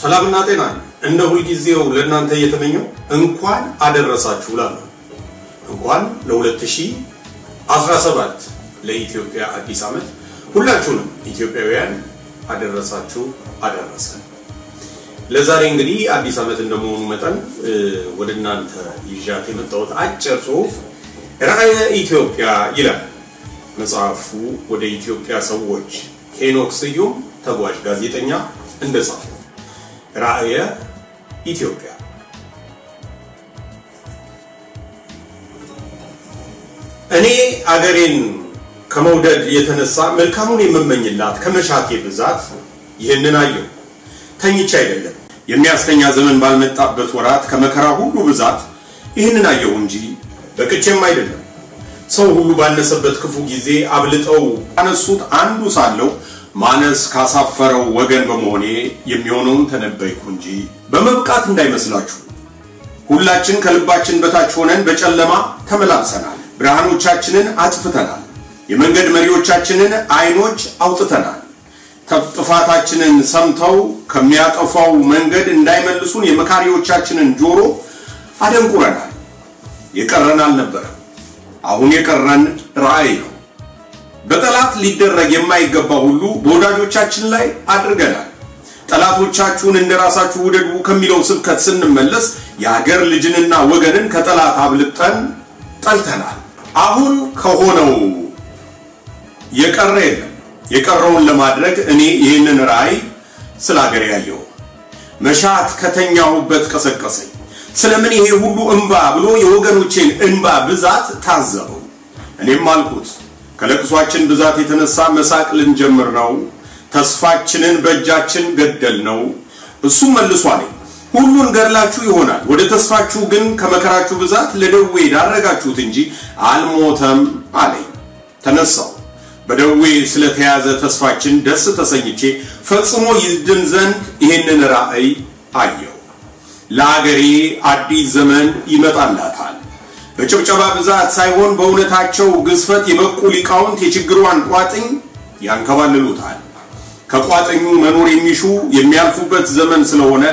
ሰላምና ጤና እንደ ሁልጊዜው ለእናንተ እየተመኘው እንኳን አደረሳችሁ ላለሁ እንኳን ለ2017 ለኢትዮጵያ አዲስ ዓመት ሁላችሁንም ኢትዮጵያውያን አደረሳችሁ አደረሰን። ለዛሬ እንግዲህ አዲስ ዓመት እንደመሆኑ መጠን ወደ እናንተ ይዣት የመጣሁት አጭር ጽሑፍ ራዕየ ኢትዮጵያ ይላል። መጽሐፉ ወደ ኢትዮጵያ ሰዎች ሄኖክ ስዩም ተጓዥ ጋዜጠኛ እንደጻፈው ራዕየ ኢትዮጵያ እኔ አገሬን ከመውደድ የተነሳ መልካሙን የምመኝላት ከመሻቴ ብዛት ይህንን አየሁ። ተኝቼ አይደለም የሚያስተኛ ዘመን ባልመጣበት ወራት ከመከራ ሁሉ ብዛት ይህንን አየሁ እንጂ በቅቼም አይደለም። ሰው ሁሉ ባነሰበት ክፉ ጊዜ አብልጠው ካነሱት አንዱ ሳለው ማነስ ካሳፈረው ወገን በመሆኔ የሚሆነውን ተነበይኩ እንጂ በመብቃት እንዳይመስላችሁ። ሁላችን ከልባችን በታች ሆነን በጨለማ ተመላልሰናል። ብርሃኖቻችንን አጥፍተናል። የመንገድ መሪዎቻችንን አይኖች አውጥተናል። ጥፋታችንን ሰምተው ከሚያጠፋው መንገድ እንዳይመልሱን የመካሪዎቻችንን ጆሮ አደንቁረናል። የቀረን አልነበረም። አሁን የቀረን ራዕይ ነው። በጠላት ሊደረግ የማይገባ ሁሉ በወዳጆቻችን ላይ አድርገናል። ጠላቶቻችሁን እንደ ራሳችሁ ውደዱ ከሚለው ስብከት ስንመለስ የሀገር ልጅንና ወገንን ከጠላት አብልጠን ጠልተናል። አሁን ከሆነው የቀረ የለም። የቀረውን ለማድረግ እኔ ይህንን ራዕይ ስለ ሀገር ያየው መሻት ከተኛሁበት ቀሰቀሰኝ። ስለምን ይሄ ሁሉ እንባ ብሎ የወገኖቼን እንባ ብዛት ታዘበው። እኔም አልኩት ከለቅሷችን ብዛት የተነሳ መሳቅ ልንጀምር ነው። ተስፋችንን በእጃችን ገደል ነው። እሱም መልሶ አለኝ ሁሉን ገድላችሁ ይሆናል፣ ወደ ተስፋችሁ ግን ከመከራችሁ ብዛት ለደዌ ዳረጋችሁት እንጂ አልሞተም አለኝ። ተነሳው በደዌ ስለተያዘ ተስፋችን ደስ ተሰኝቼ ፈጽሞ ይድን ዘንድ ይህንን ራእይ አየው። ለአገሬ አዲስ ዘመን ይመጣላታል። በጭብጨባ ብዛት ሳይሆን በእውነታቸው ግዝፈት የበቁ ሊቃውንት የችግሯን ቋጥኝ ያንከባልሉታል። ከቋጥኙ መኖር የሚሹ የሚያልፉበት ዘመን ስለሆነ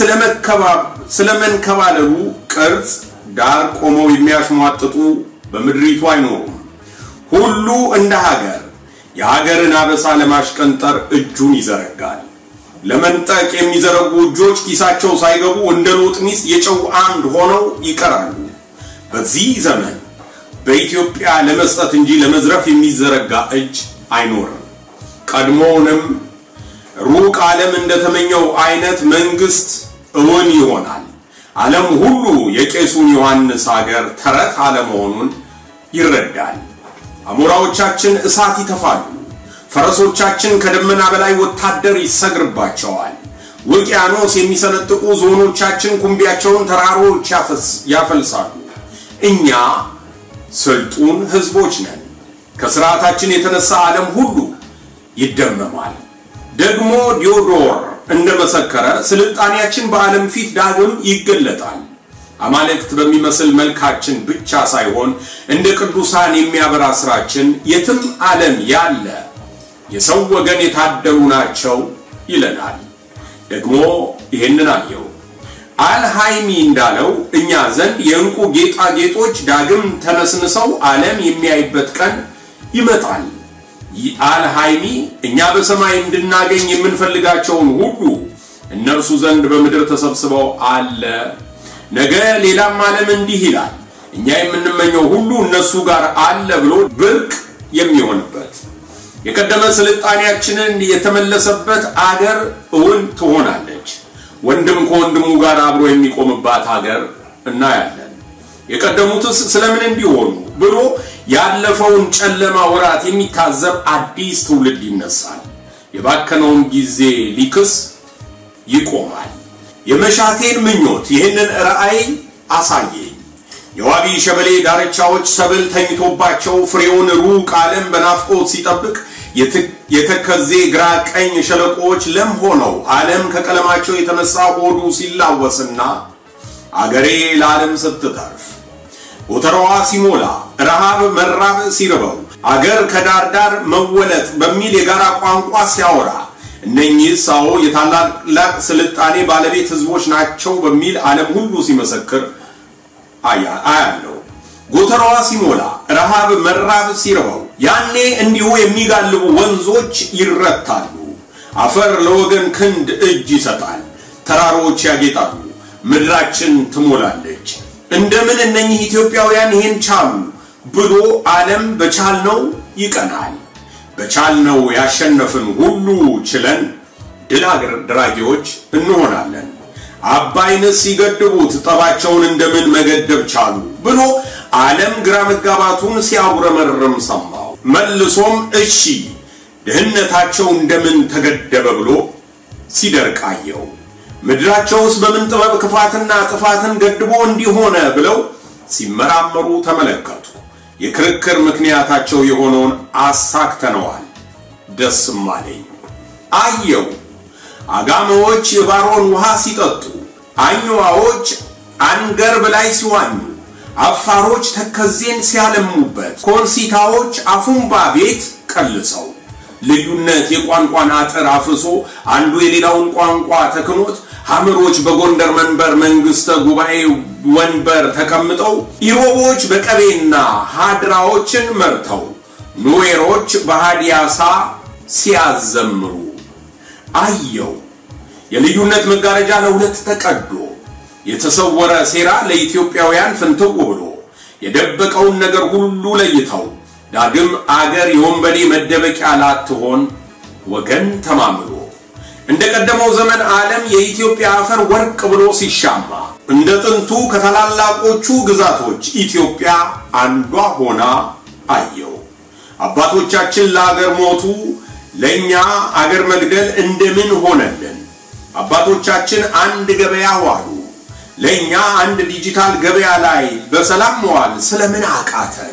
ስለመንከባለሉ ቅርጽ ዳር ቆመው የሚያሽሟጥጡ በምድሪቱ አይኖሩም። ሁሉ እንደ ሀገር የሀገርን አበሳ ለማሽቀንጠር እጁን ይዘረጋል። ለመንጠቅ የሚዘረጉ እጆች ኪሳቸው ሳይገቡ እንደ ሎጥ ሚስት የጨው አምድ ሆነው ይቀራሉ። በዚህ ዘመን በኢትዮጵያ ለመስጠት እንጂ ለመዝረፍ የሚዘረጋ እጅ አይኖርም። ቀድሞውንም ሩቅ ዓለም እንደተመኘው አይነት መንግስት እውን ይሆናል። ዓለም ሁሉ የቄሱን ዮሐንስ ሀገር ተረት አለመሆኑን ይረዳል። አሞራዎቻችን እሳት ይተፋሉ። ፈረሶቻችን ከደመና በላይ ወታደር ይሰግርባቸዋል። ውቅያኖስ የሚሰነጥቁ ዞኖቻችን ኩምቢያቸውን ተራሮች ያፈልሳሉ። እኛ ስልጡን ህዝቦች ነን። ከስርዓታችን የተነሳ ዓለም ሁሉ ይደመማል። ደግሞ ዲዮዶር እንደመሰከረ ስልጣኔያችን በዓለም ፊት ዳግም ይገለጣል። አማልክት በሚመስል መልካችን ብቻ ሳይሆን እንደ ቅዱሳን የሚያበራ ስራችን የትም ዓለም ያለ የሰው ወገን የታደሉ ናቸው ይለናል። ደግሞ ይህንን አየው። አልሃይሚ እንዳለው እኛ ዘንድ የእንቁ ጌጣጌጦች ዳግም ተነስንሰው ዓለም የሚያይበት ቀን ይመጣል። አልሃይሚ እኛ በሰማይ እንድናገኝ የምንፈልጋቸውን ሁሉ እነርሱ ዘንድ በምድር ተሰብስበው አለ። ነገ ሌላም ዓለም እንዲህ ይላል፣ እኛ የምንመኘው ሁሉ እነሱ ጋር አለ ብሎ ብርቅ የሚሆንበት የቀደመ ስልጣኔያችንን የተመለሰበት አገር እውን ትሆናለች። ወንድም ከወንድሙ ጋር አብሮ የሚቆምባት ሀገር እናያለን። የቀደሙትስ ስለምን እንዲሆኑ ብሎ ያለፈውን ጨለማ ወራት የሚታዘብ አዲስ ትውልድ ይነሳል። የባከነውን ጊዜ ሊክስ ይቆማል። የመሻቴን ምኞት ይህንን ራእይ አሳየኝ። የዋቢ ሸበሌ ዳርቻዎች ሰብል ተኝቶባቸው ፍሬውን ሩቅ ዓለም በናፍቆት ሲጠብቅ የተከዜ ግራ ቀኝ ሸለቆዎች ለም ሆነው ዓለም ከቀለማቸው የተነሳ ሆዱ ሲላወስና አገሬ ለዓለም ስትተርፍ ጎተራዋ ሲሞላ ረሃብ መራብ ሲርበው አገር ከዳር ዳር መወለጥ በሚል የጋራ ቋንቋ ሲያወራ እነኚህ ሳዎ የታላላቅ ስልጣኔ ባለቤት ህዝቦች ናቸው በሚል ዓለም ሁሉ ሲመሰክር አያለው። ጎተራዋ ሲሞላ ረሃብ መራብ ሲርበው ያኔ እንዲሁ የሚጋልቡ ወንዞች ይረታሉ። አፈር ለወገን ክንድ እጅ ይሰጣል። ተራሮች ያጌጣሉ። ምድራችን ትሞላለች። እንደምን እነኚህ ኢትዮጵያውያን ይህን ቻሉ ብሎ ዓለም በቻልነው ይቀናል። በቻልነው ያሸነፍን ሁሉ ችለን ድል አድራጊዎች እንሆናለን። አባይንስ ሲገድቡት ጠባቸውን እንደምን መገደብ ቻሉ ብሎ ዓለም ግራ መጋባቱን ሲያጉረመርም ሰማው። መልሶም እሺ ድህነታቸው እንደምን ተገደበ ብሎ ሲደርቃየው ምድራቸውስ በምን ጥበብ ክፋትና ጥፋትን ገድቦ እንዲሆነ ብለው ሲመራመሩ ተመለከቱ። የክርክር ምክንያታቸው የሆነውን አሳክተነዋል። ደስም አለኝ። አየው አጋመዎች የባሮን ውሃ ሲጠጡ፣ አኝዋዎች አንገርብ ላይ ሲዋኙ፣ አፋሮች ተከዜን ሲያለሙበት፣ ኮንሲታዎች አፉምባ ቤት ቀልሰው ልዩነት የቋንቋን አጥር አፍርሶ አንዱ የሌላውን ቋንቋ ተክኖት ሐምሮች በጎንደር መንበር መንግስተ ጉባኤ ወንበር ተቀምጠው ኢሮቦች በቀቤና ሃድራዎችን መርተው ኑዌሮች በሃዲያሳ ሲያዘምሩ አየው። የልዩነት መጋረጃ ለሁለት ተቀዶ የተሰወረ ሴራ ለኢትዮጵያውያን ፍንትው ብሎ የደበቀውን ነገር ሁሉ ለይተው ዳግም አገር የወንበዴ መደበቂያ ላትሆን ወገን ተማምሎ እንደ ቀደመው ዘመን ዓለም የኢትዮጵያ አፈር ወርቅ ብሎ ሲሻማ እንደ ጥንቱ ከታላላቆቹ ግዛቶች ኢትዮጵያ አንዷ ሆና አየው። አባቶቻችን ለአገር ሞቱ፣ ለእኛ አገር መግደል እንደምን ሆነልን? አባቶቻችን አንድ ገበያ ዋሉ፣ ለእኛ አንድ ዲጂታል ገበያ ላይ በሰላም መዋል ስለምን አቃተን?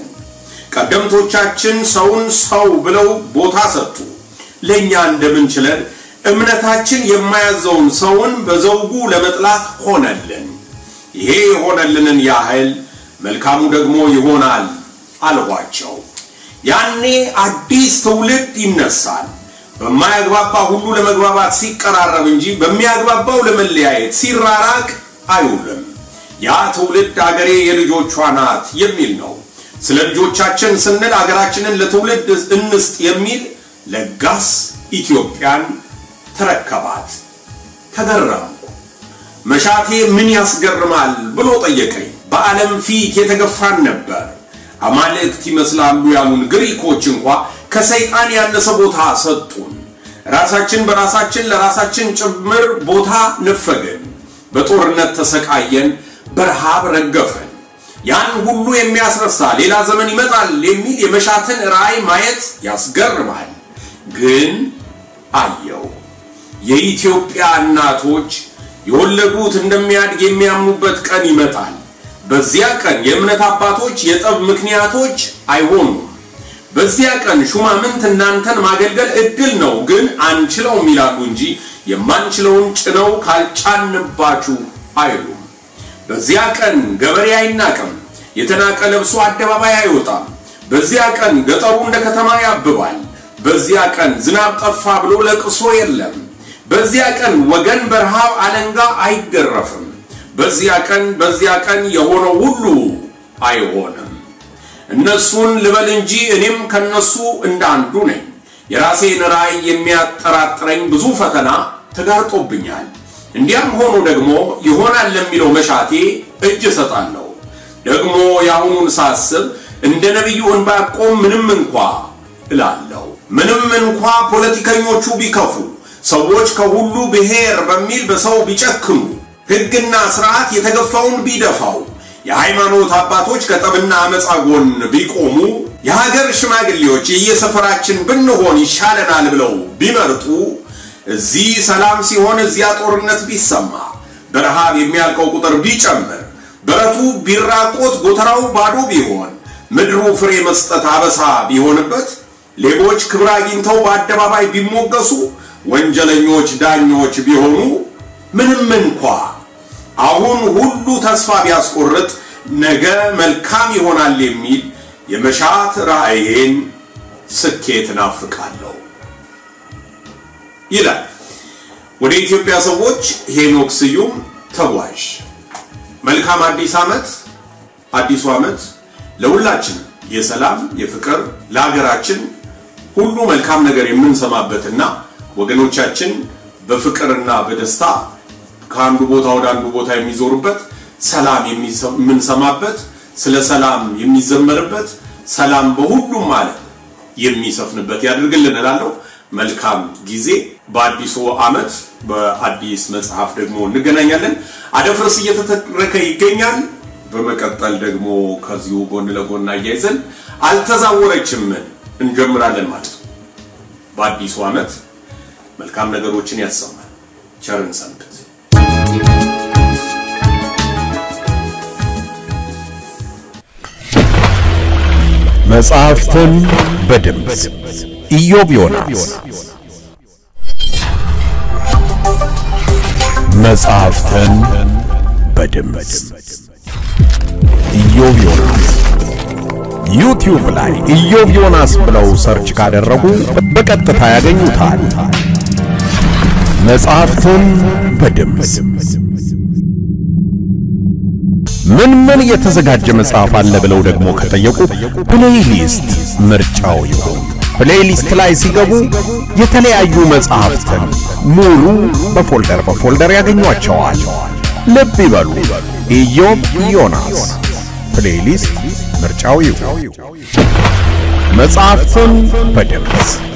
ቀደምቶቻችን ሰውን ሰው ብለው ቦታ ሰጡ፣ ለእኛ እንደምን ችለን እምነታችን የማያዘውን ሰውን በዘውጉ ለመጥላት ሆነልን። ይሄ የሆነልንን ያህል መልካሙ ደግሞ ይሆናል አልኋቸው። ያኔ አዲስ ትውልድ ይነሳል። በማያግባባ ሁሉ ለመግባባት ሲቀራረብ እንጂ በሚያግባባው ለመለያየት ሲራራቅ አይውልም። ያ ትውልድ አገሬ የልጆቿ ናት የሚል ነው። ስለ ልጆቻችን ስንል አገራችንን ለትውልድ እንስጥ የሚል ለጋስ ኢትዮጵያን ተረከባት። ተገረምኩ። መሻቴ ምን ያስገርማል ብሎ ጠየቀኝ። በዓለም ፊት የተገፋን ነበር። አማልክት ይመስላሉ ያሉን ግሪኮች እንኳ ከሰይጣን ያነሰ ቦታ ሰጡን። ራሳችን በራሳችን ለራሳችን ጭምር ቦታ ነፈግን። በጦርነት ተሰቃየን፣ በረሃብ ረገፈን። ያን ሁሉ የሚያስረሳ ሌላ ዘመን ይመጣል የሚል የመሻትን ራእይ ማየት ያስገርማል። ግን አየው የኢትዮጵያ እናቶች የወለዱት እንደሚያድግ የሚያምኑበት ቀን ይመጣል። በዚያ ቀን የእምነት አባቶች የጠብ ምክንያቶች አይሆኑም። በዚያ ቀን ሹማምንት እናንተን ማገልገል እድል ነው፣ ግን አንችለውም ይላሉ እንጂ የማንችለውን ጭነው ካልጫንባችሁ አይሉም። በዚያ ቀን ገበሬ አይናቅም፣ የተናቀ ለብሶ አደባባይ አይወጣም። በዚያ ቀን ገጠሩ እንደ ከተማ ያብባል። በዚያ ቀን ዝናብ ጠፋ ብሎ ለቅሶ የለም። በዚያ ቀን ወገን በረሃብ አለንጋ አይገረፍም። በዚያ ቀን በዚያ ቀን የሆነው ሁሉ አይሆንም። እነሱን ልበል እንጂ እኔም ከነሱ እንደ አንዱ ነኝ። የራሴን ራእይ የሚያጠራጥረኝ ብዙ ፈተና ተጋርጦብኛል። እንዲያም ሆኖ ደግሞ ይሆናል ለሚለው መሻቴ እጅ እሰጣለሁ። ደግሞ የአሁኑን ሳስብ እንደ ነቢዩ ዕንባቆም ምንም እንኳ እላለሁ ምንም እንኳ ፖለቲከኞቹ ቢከፉ ሰዎች ከሁሉ ብሔር በሚል በሰው ቢጨክኑ ሕግና ስርዓት የተገፋውን ቢደፋው የሃይማኖት አባቶች ከጠብና አመፃ ጎን ቢቆሙ የሀገር ሽማግሌዎች የየሰፈራችን ብንሆን ይሻለናል ብለው ቢመርጡ እዚህ ሰላም ሲሆን እዚያ ጦርነት ቢሰማ በረሃብ የሚያልቀው ቁጥር ቢጨምር በረቱ ቢራቆት ጎተራው ባዶ ቢሆን ምድሩ ፍሬ መስጠት አበሳ ቢሆንበት ሌቦች ክብር አግኝተው በአደባባይ ቢሞገሱ ወንጀለኞች ዳኞች ቢሆኑ ምንም እንኳ አሁን ሁሉ ተስፋ ቢያስቆርጥ ነገ መልካም ይሆናል የሚል የመሻት ራእዬን ስኬት እናፍቃለሁ። ይላል። ወደ ኢትዮጵያ ሰዎች ሄኖክ ስዩም ተጓዥ። መልካም አዲስ ዓመት። አዲሱ ዓመት ለሁላችን የሰላም የፍቅር፣ ለሀገራችን ሁሉ መልካም ነገር የምንሰማበትና ወገኖቻችን በፍቅርና በደስታ ከአንዱ ቦታ ወደ አንዱ ቦታ የሚዞሩበት ሰላም የምንሰማበት ስለ ሰላም የሚዘመርበት ሰላም በሁሉም ማለት የሚሰፍንበት ያድርግልን እላለሁ። መልካም ጊዜ። በአዲሱ ዓመት በአዲስ መጽሐፍ ደግሞ እንገናኛለን። አደፍርስ እየተተረከ ይገኛል። በመቀጠል ደግሞ ከዚሁ ጎን ለጎን አያይዘን አልተዛወረችም እንጀምራለን ማለት ነው። በአዲሱ ዓመት መልካም ነገሮችን ያሰማል። ቸርን ሰንብት። መጽሐፍትን በድምፅ ኢዮብ ዮናስ መጽሐፍትን በድምፅ ኢዮብ ዮናስ ዩቲዩብ ላይ ኢዮብ ዮናስ ብለው ሰርች ካደረጉ በቀጥታ ያገኙታል። መጽሐፍትን በድምፅ ምን ምን የተዘጋጀ መጽሐፍ አለ ብለው ደግሞ ከጠየቁ ፕሌይሊስት ምርጫው ይሁን። ፕሌይሊስት ላይ ሲገቡ የተለያዩ መጽሐፍትን ሙሉ በፎልደር በፎልደር ያገኟቸዋል። ልብ ይበሉ፣ ኢዮብ ዮናስ ፕሌይሊስት ምርጫው ይሁን። መጽሐፍትን በድምፅ